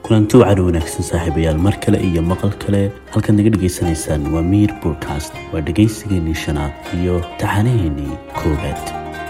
kulanti wacan wanaagsan saaxiibayaal mar kale iyo maqal kale halkaad naga dhegaysanaysaan waa miir bodcast waa dhegaysigeennii shanaad iyo taxanaheennii koowaad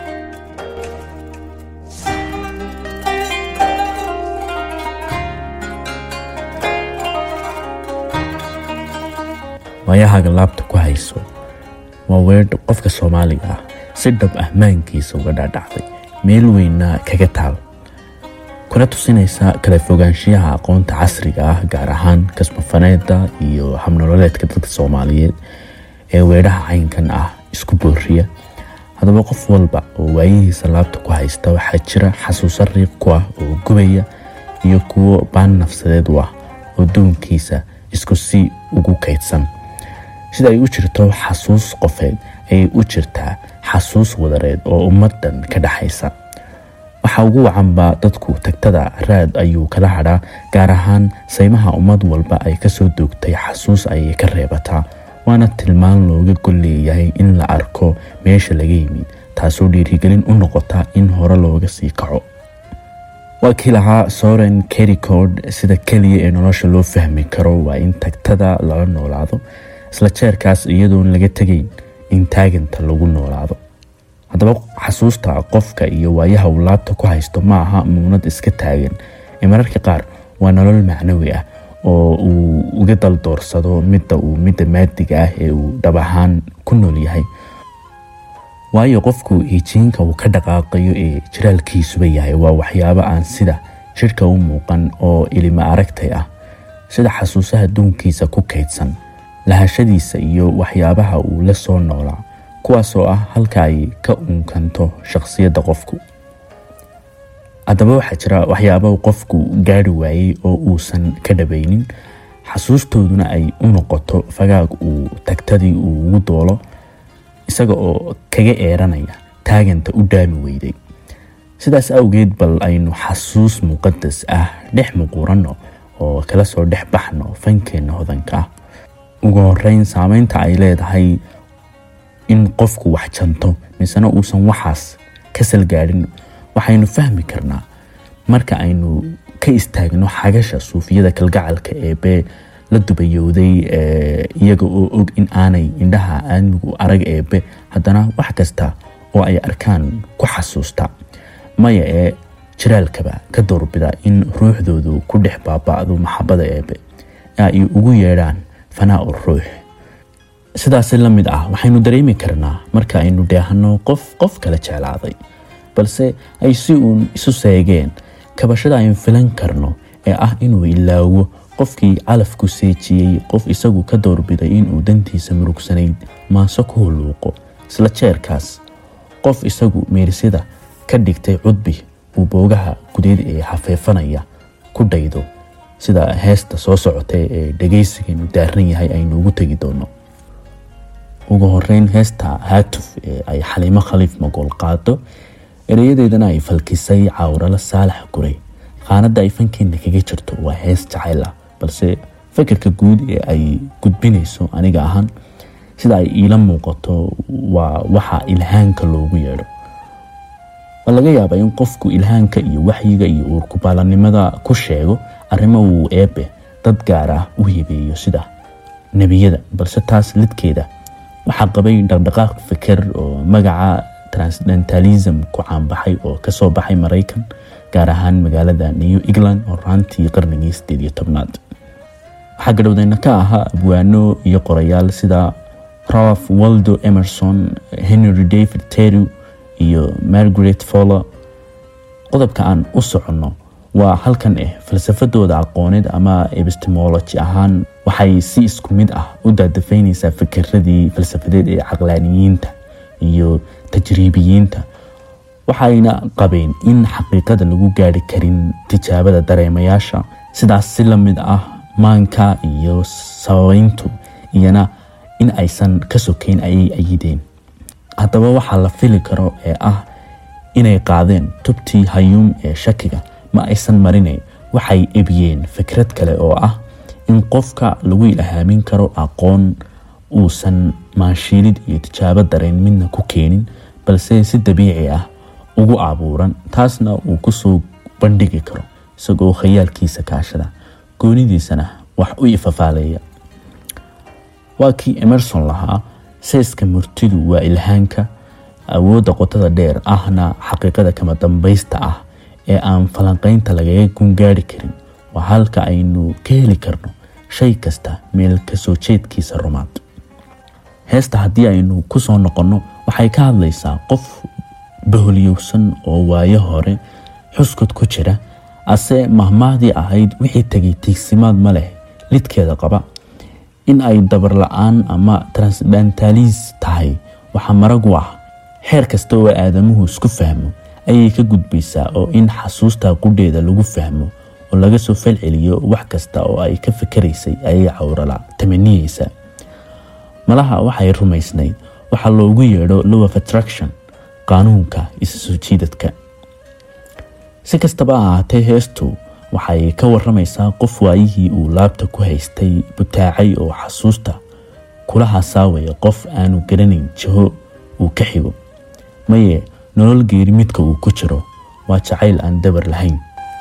waayahaaga laabta ku hayso waa weedh qofka soomaaliga ah si dhab ah maankiisa uga dhaadhacday meel weynna kaga taal kuna tusinaysa kala fogaanshiyaha aqoonta casriga ah gaar ahaan kasmafaneeda iyo habnololeedka dadka soomaaliyeed ee weedhaha caynkan ah isku booriya haddaba qof walba oo waayihiisa laabta ku haysta waxaa jira xasuuso riiq ku ah oo gubaya iyo kuwo baan nafsadeed u ah oo duunkiisa isku si ugu kaydsan sida ay u jirto xasuus qofeed ayay u jirtaa xasuus wadareed oo ummadan ka dhaxaysa waxaa ugu wacanba dadku tagtada raad ayuu kala hadhaa gaar ahaan saymaha ummad walba ay kasoo doogtay xasuus ayay ka reebataa waana tilmaan looga gol leeyahay in la arko meesha laga yimid taasoo dhiirigelin u noqota in hore looga sii kaco waa kii lahaa soren kericord sida keliya ee nolosha loo fahmi karo waa in tagtada lala noolaado isla jeerkaas iyadoon laga tegayn in taaganta lagu noolaado haddaba xasuusta qofka iyo waayaha uu laabta ku haysto ma aha muunad iska taagan ee mararka qaar waa nolol macnawi ah oo uu uga daldoorsado midda uu midda maadiga ah ee uu dhab ahaan ku nool yahay waayo qofku hijiinka uu ka dhaqaaqayo ee jiraalkiisuba yahay waa waxyaabo aan sida jidhka u muuqan oo ilima aragtay ah sida xasuusaha duunkiisa ku kaydsan lahashadiisa iyo waxyaabaha uu la soo noolaa kuwaasoo ah halka ay ka unkanto shakhsiyadda qofku haddaba waxaa jira waxyaaba qofku gaari waayey oo uusan ka dhabaynin xasuustooduna ay u noqoto fagaag uu tagtadii uu ugu doolo isaga oo kaga eeranaya taaganta u dhaami weyday sidaas awgeed bal aynu xasuus muqadas ah dhex muquuranno oo kala soo dhex baxno fankeenna hodanka ah ugu horeyn saameynta ay leedahay in qofku wax janto misena uusan waxaas ka salgaadhin waxaynu fahmi karnaa marka aynu ka istaagno xagasha suufiyada kalgacalka eebee la dubayowday iyaga oo og in aanay indhaha aadmigu arag eebe haddana wax kasta oo ay arkaan ku xasuusta maya ee jiraalkaba ka doorbida in ruuxdoodu ku dhex baaba'do maxabada eebe ee ay ugu yeedhaan fanaa u ruux sidaasi la mid ah waxaynu dareemi karnaa marka aynu dheehano qof qof kala jeclaaday balse ay si uun isu seegeen kabashada aynu filan karno ee ah inuu ilaawo qofkii calafku seejiyey qof isagu ka doorbiday inuu dantiisa murugsanayd maaso ku hulluuqo isla jeerkaas qof isagu meersida ka dhigtay cudbi uu boogaha gudeed ee hafeefanaya ku dhaydo sida heesta soo socotay ee dhegaysigeenu daaran yahay aynu ugu tegi doono ugu horeyn heesta haatuf ee ay xaliimo khaliif magool qaado ereyadeedana ay falkisay cawralo saalax guray qaanada ay fankeenna kaga jirto waa hees jacayl ah balse fikirka guud ee ay gudbinayso aniga ahaan sida ay iila muuqato waa waxa ilhaanka loogu yeedho waa laga yaabaa in qofku ilhaanka iyo waxyiga iyo uurkubaalanimada ku sheego arrimo uu eebe dad gaar ah u hibeeyo sida nebiyada balse taas lidkeeda waxaa qabay dhaqdhaqaaq fikir oo magaca transdentalism ku caanbaxay oo kasoo baxay maraykan gaar ahaan magaalada new england oo raantii qarnigii sideed iyo tobnaad waxaa gadhowdeyna ka ahaa abwaano iyo qorayaal sida ralph waldo emerson henry david teru iyo margaret foller qodobka aan u soconno waa halkan ah falsafadooda aqooneed ama epistemology ahaan waxay si isku mid ah u daadafaynaysaa fikiradii falsafadeed ee caqlaaniyiinta iyo tajriibiyiinta waxayna qabeen in xaqiiqada lagu gaari karin tijaabada dareemayaasha sidaas si la mid ah maanka iyo sababeyntu iyana in aysan ka sokeyn ayay ayideen haddaba waxaa la fili karo ee ah inay qaadeen tubtii hayuum ee shakiga ma aysan marinayn waxay ebiyeen fikrad kale oo ah in qofka lagu ilhaamin karo aqoon uusan maanshiilid iyo tijaabo dareen midna ku keenin balse si dabiici ah ugu abuuran taasna uu kusoo bandhigi karo isagoo khayaalkiisa kaashada goonidiisana wax u ifafaaleeya waa kii emerson lahaa seeska murtidu waa ilhaanka awoodda qotada dheer ahna xaqiiqada kama dambaysta ah ee aan falanqaynta lagaga gungaari karin waa halka aynu ka heli karno shay kasta meel kasoo jeedkiisa rumaad heesta haddii aynu ku soo noqonno waxay ka hadlaysaa qof baholyowsan oo waayo hore xuskod ku jira ase mahmaahdii ahayd wixii tegay tiigsimaad ma leh lidkeeda qaba in ay dabar la-aan ama transdentaliis tahay waxaa maragu ah xeer kasta oo aadamuhu isku fahmo ayay ka gudbaysaa oo in xasuusta qudheeda lagu fahmo oo laga soo falceliyo wax kasta oo ay ka fikaraysay ayay cawrala tamaniyeysa malaha waxay rumaysnayd waxaa loogu yeedho low of attraction qaanuunka isa soo jiidadka si kastaba ha ahaatee heestu waxay ka waramaysaa qof waayihii uu laabta ku haystay butaacay oo xasuusta kula hasaawaya qof aanu garanayn jiho uu ka xigo maye nolol geeri midka uu ku jiro waa jacayl aan dabar lahayn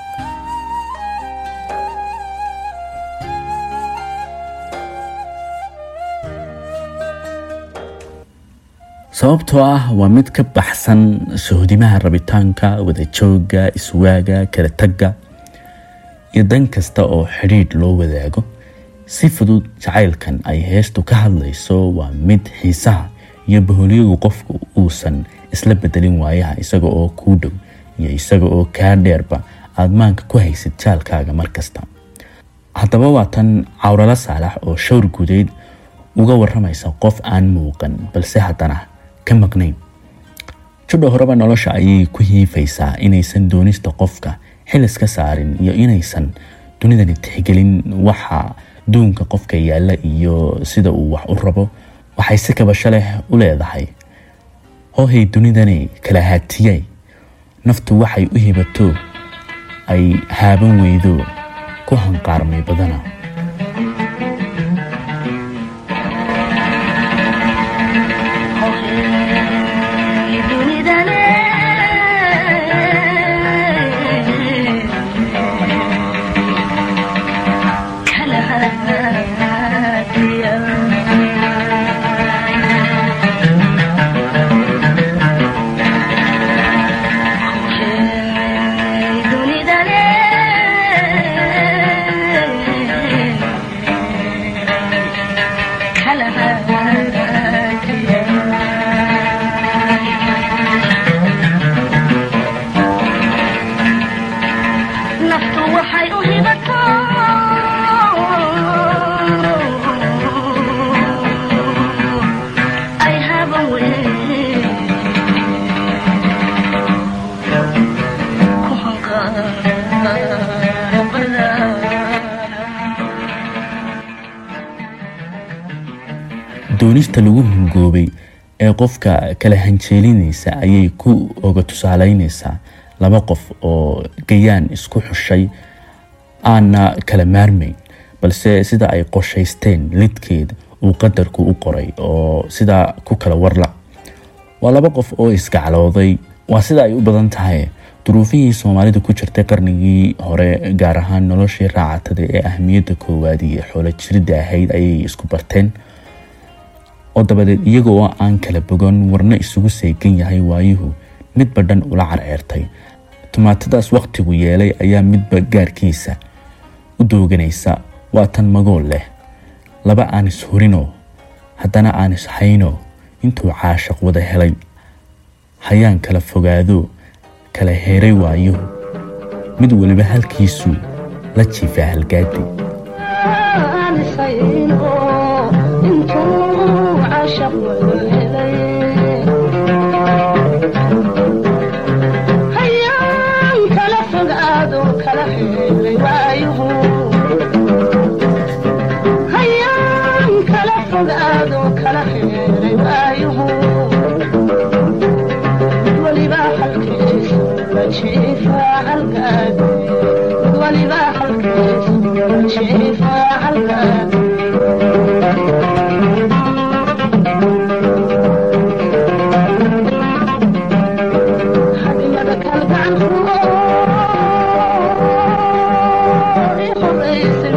sababtoo ah waa mid ka baxsan sohdimaha rabitaanka wadajooga iswaaga kala tagga iyo dan kasta oo xidhiidh loo wadaago si fudud jacaylkan ay heestu ka hadlayso waa mid xiisaha iyo baholyagu qofku uusan isla bedelin waayaha isaga oo kuu dhow iyo isaga oo kaa dheerba aad maanka ku haysid jaalkaaga mar kasta haddaba waa tan cawralo saalax oo showr gudeed uga waramaysa qof aan muuqan balse haddana ka maqnayn judha horeba nolosha ayay ku hiifaysaa inaysan doonista qofka xil iska saarin iyo inaysan dunidani tixgelin waxa duunka qofka yaalla iyo sida uu wax u rabo waxay si kabasho leh u leedahay hoohay dunidani kala haatiyay naftu waxay u hibato ay haaban weydo ku hanqaarmay badana doonista lagu hungoobay ee qofka kala hanjeelinaysa ayay ku oga tusaaleynaysaa laba qof oo gayaan isku xushay aana kala maarmayn balse sida ay qorshaysteen lidkeeda uu qadarku u qoray oo sidaa ku kala warla waa laba qof oo isgaclooday waa sida ay u badan tahay duruufihii soomaalida ku jirtay qarnigii hore gaar ahaan noloshii raacatada ee ahmiyadda koowaad iyo xoolo jirida ahayd ayay isku barteen oo dabadeed iyagoo aan kala bogan warna isugu seegan yahay waayuhu midba dhan ula carceertay tumaatadaas wakhtigu yeelay ayaa midba gaarkiisa u dooganaysa waa tan magool leh laba aan ishurinoo haddana aan ishayno intuu caashaq wada helay hayaan kala fogaado kala heeray waayuhu mid weliba halkiisuu la jiifaa halgaadi Thank you.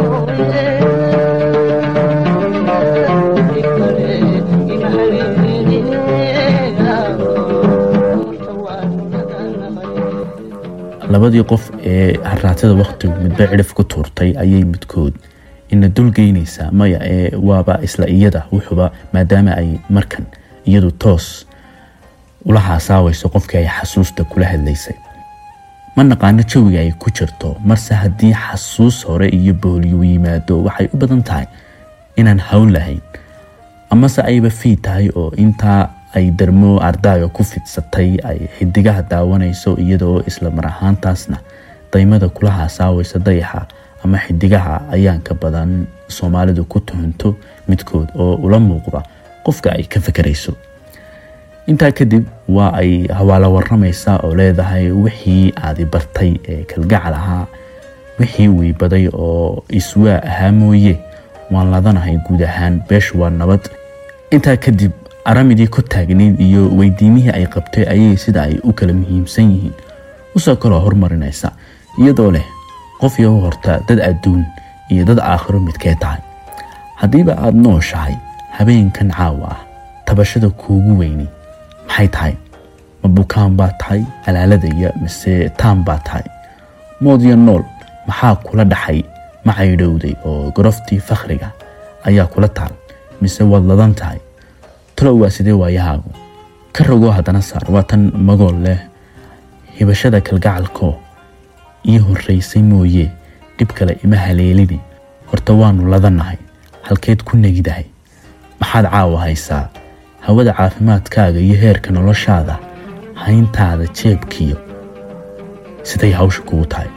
labadii qof ee haraatada wakhtigu midba cidhif ku tuurtay ayay midkood ina dulgeynaysaa maya ee waaba isla iyada wuxuba maadaama ay markan iyadu toos ula haasaawayso qofkii ay xasuusta kula hadlaysay ma naqaano jawiga ay ku jirto marse haddii xasuus hore iyo booliyu yimaado waxay u badan tahay inaan hawl lahayn amase ayba fii tahay oo intaa ay darmo ardaaga ku fidsatay ay xidigaha daawanayso iyadaoo isla mar ahaantaasna daymada kula haasaawaysa dayaxa ama xidigaha ayaanka badan soomaalidu ku tuhunto midkood oo ula muuqda qofka ay ka fakarayso intaa kadib waa ay hawaalo waramaysaa oo leedahay wixii aadi bartay ee kalgacal ahaa wixii weybaday oo iswaa ahaa mooye waan ladanahay guud ahaan beeshu waa nabad intaa kadib aramidii ku taagnayd iyo weydiimihii ay qabtay ayay sida ay u kala muhiimsan yihiin usoo kaloo hormarinaysa iyadoo leh qof iyo horta dad adduun iyo dad aakhiro midkee tahay haddiiba aada nooshahay habeenkan caawa ah tabashada kuugu weyni maxay tahay ma bukaan baa tahay alaaladaya mise taan baa tahay moodyo nool maxaa kula dhaxay ma caydhowday oo goroftii fakhriga ayaa kula taal mise waad ladan tahay talow waa sidee waayahaagu ka rogoo haddana saar waa tan magool leh hibashada kalgacalko ii horraysay mooye dhib kale ima haleelini horta waannu ladannahay halkeed ku negidahay maxaad caawa haysaa hawada caafimaadkaaga iyo heerka noloshaada hayntaada jeebkiyo siday hawsha kugu tahay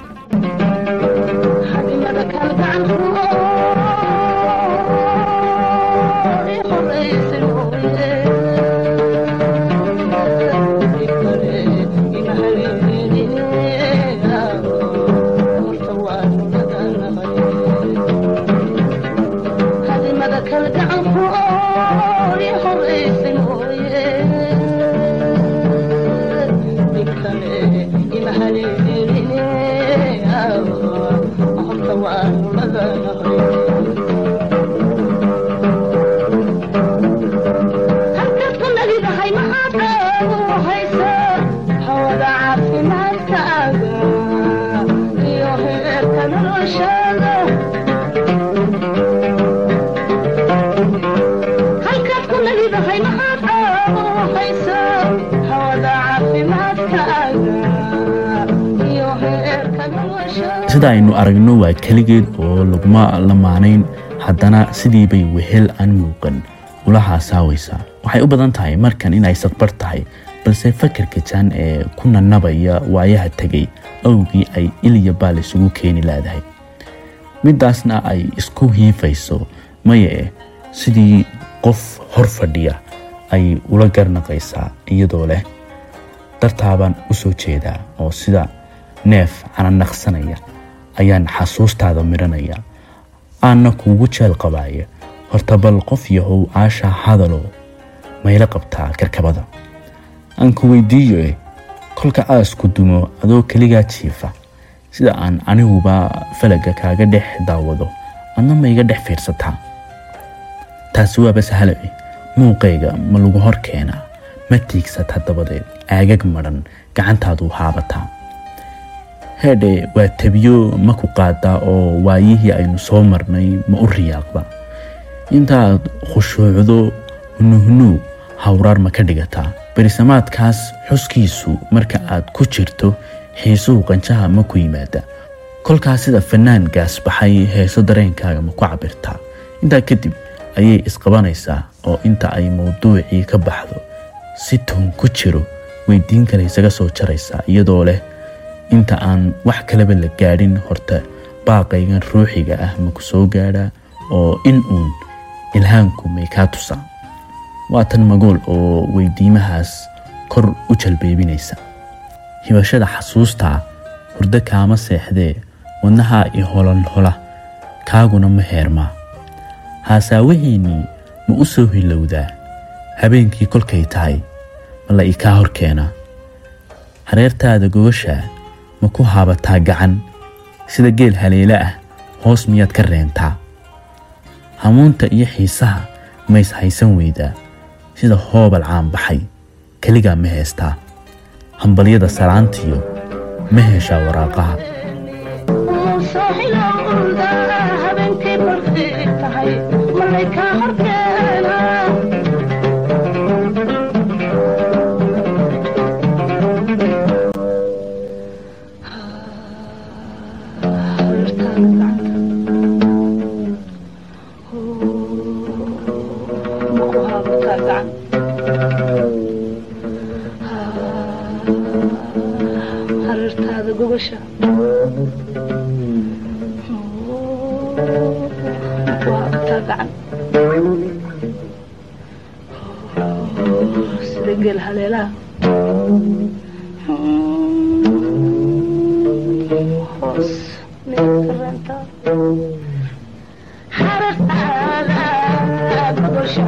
sida aynu aragno waa keligeed oo laguma lamaanayn haddana sidii bay wehel aan muuqan ula haasaawaysaa waxay u badan tahay markan inay sadbar tahay balse fakarka jaan ee ku nanabaya waayaha tegay awgii ay iliya baal isugu keeni laadahay midaasna ay isku hiifayso maya eh sidii qof hor fadhiya ay ula garnaqaysaa iyadoo leh dartaabaan u soo jeedaa oo sida neef cananaqsanaya ayaan xasuustaada midhanaya aanna kuugu jeel qabaaya horta bal qof yahow caasha hadaloo mayla qabtaa karkabada aan ku weydiiyo eh kolka aasku dumo adoo keligaa jiifa sida aan aniguba falaga kaaga dhex daawado adna ma iga dhex fiirsataa taasi waaba sahalo eh muuqayga ma lagu hor keenaa ma tiigsata dabadeed aagag madhan gacantaadu haabataa heedhe waa tabiyo ma ku qaadaa oo waayihii aynu soo marnay ma u riyaaqda intaaad khushuucdo hunuhunuu hawraar ma ka dhigataa berisamaadkaas xuskiisu marka aad ku jirto xiisuhu qanjaha ma ku yimaada kolkaas sida fanaan gaasbaxay heeso dareenkaaga ma ku cabirtaa intaa kadib ayay isqabanaysaa oo inta ay mawduucii ka baxdo si tuun ku jiro weydiin kale isaga soo jaraysaa iyadoo leh inta aan wax kaleba la gaadhin horta baaqaygan ruuxiga ah ma ku soo gaadhaa oo in uun ilhaanku may kaa tusaa waa tan magool oo weydiimahaas kor u jalbeebinaysa hibashada xasuustaa hurdo kaama seexdee wadnahaa i holan hola kaaguna ma heermaa haasaawaheennii ma u soo hilowdaa habeenkii kolkay tahay ma la i kaa hor keenaa hareertaada gogashaa ma ku haabataa gacan sida geel haleele ah hoos miyaad ka reentaa hamuunta iyo xiisaha mays haysan weydaa sida hoobal caanbaxay keligaa ma heestaa hambalyada salaantiyo ma heshaa waraaqaha habeenkii barqii tahay malay kaa horkeena harirtaada gogosha sida geel haleelaha hoos meelkaranta xarataada gogosha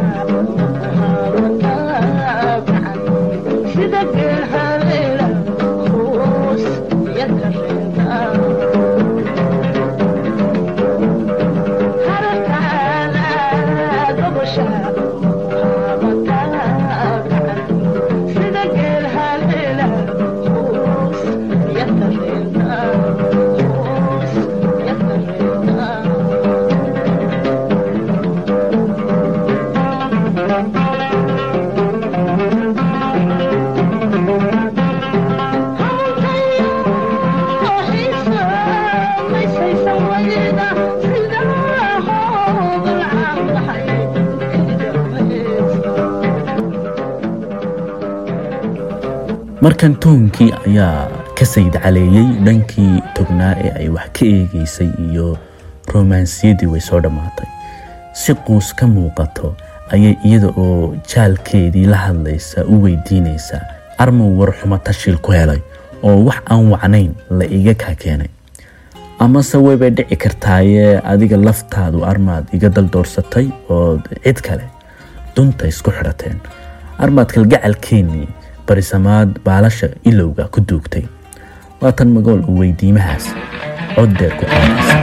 sida geel haleela hoos yakarenta markan toonkii ayaa ka sayd caleeyey dhankii tognaa ee ay wax ka eegeysay iyo romansiyadii way soo dhammaatay si quus ka muuqato ayay iyada oo jaalkeedii la hadlaysa u weydiinaysaa armow war xumo tashil ku helay oo wax aan wacnayn la iga kaa keenay amase waybay dhici kartaayee adiga laftaadu armaad iga daldoorsatay oo cid kale dunta isku xidhateen armaad kalgacalkeennii barisamaad baalasha ilowga ku duugtay waatan magool uu weydiimahaas cod deer ku qaadaysa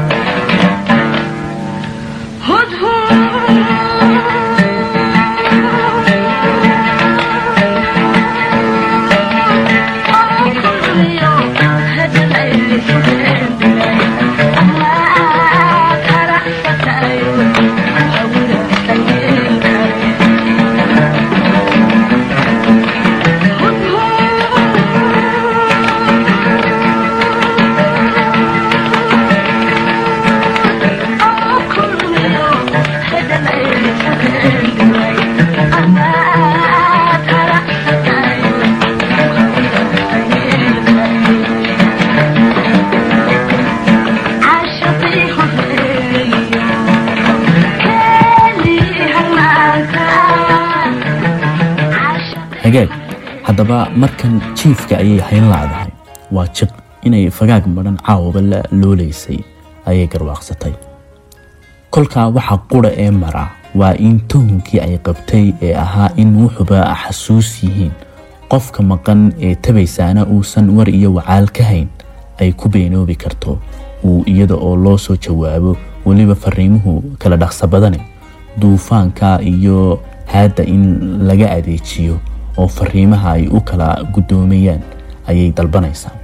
hagaag haddaba markan jiifka ayay hayn laadahay waa jiq inay fagaag madhan caawaba la loolaysay ayay garwaaqsatay kolkaa waxa qura ee mara waa in tuhunkii ay qabtay ee ahaa in wuxuba xasuus yihiin qofka maqan ee tabaysaana uusan war iyo wacaal ka hayn ay ku beenoobi karto uu iyada oo loo soo jawaabo weliba fariimuhu kala dhaqsa badane duufaanka iyo haadda in laga adeejiyo oo fariimaha ay u kala guddoomayaan ayay dalbanaysaa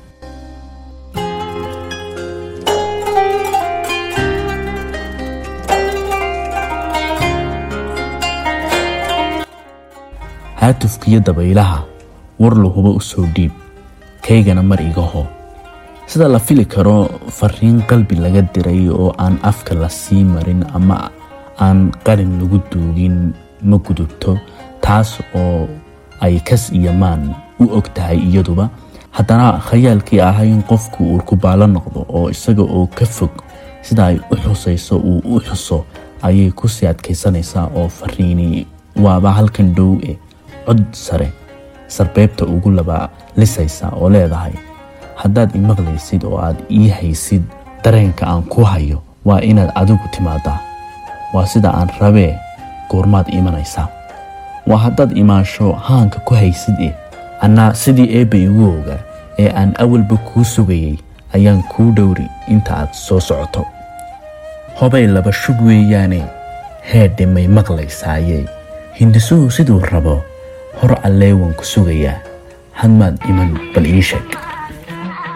haatufkiyo dabaylaha war lahuba u soo dhiib kaygana mar iga hoo sida la fili karo fariin qalbi laga diray oo aan afka la sii marin ama aan qalin lagu duugin ma gudubto taas oo ay kas iyo maan u og tahay iyaduba haddana khayaalkii ahaa in qofku uu kubaalo noqdo oo isaga oo ka fog sida ay u xusayso uu u xuso ayay kusii adkaysanaysaa oo fariini waaba halkan dhow e cod sare sarbeebta ugu laba lisaysa oo leedahay haddaad imaqlaysid oo aad ii haysid dareenka aan ku hayo waa inaad adigu timaadaa waa sida aan rabee goormaad imanaysaa waa haddaad imaansho haanka ku haysid eh annaa sidii eebba igu ogaa ee aan awalba kuu sugayay ayaan kuu dhowri inta aad soo socoto hobay laba shub weeyaane heedhe may maqlaysaaye hindisuhu siduu rabo hor allee waan ku sugayaa hadmaad iman bal ii sheeg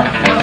Thank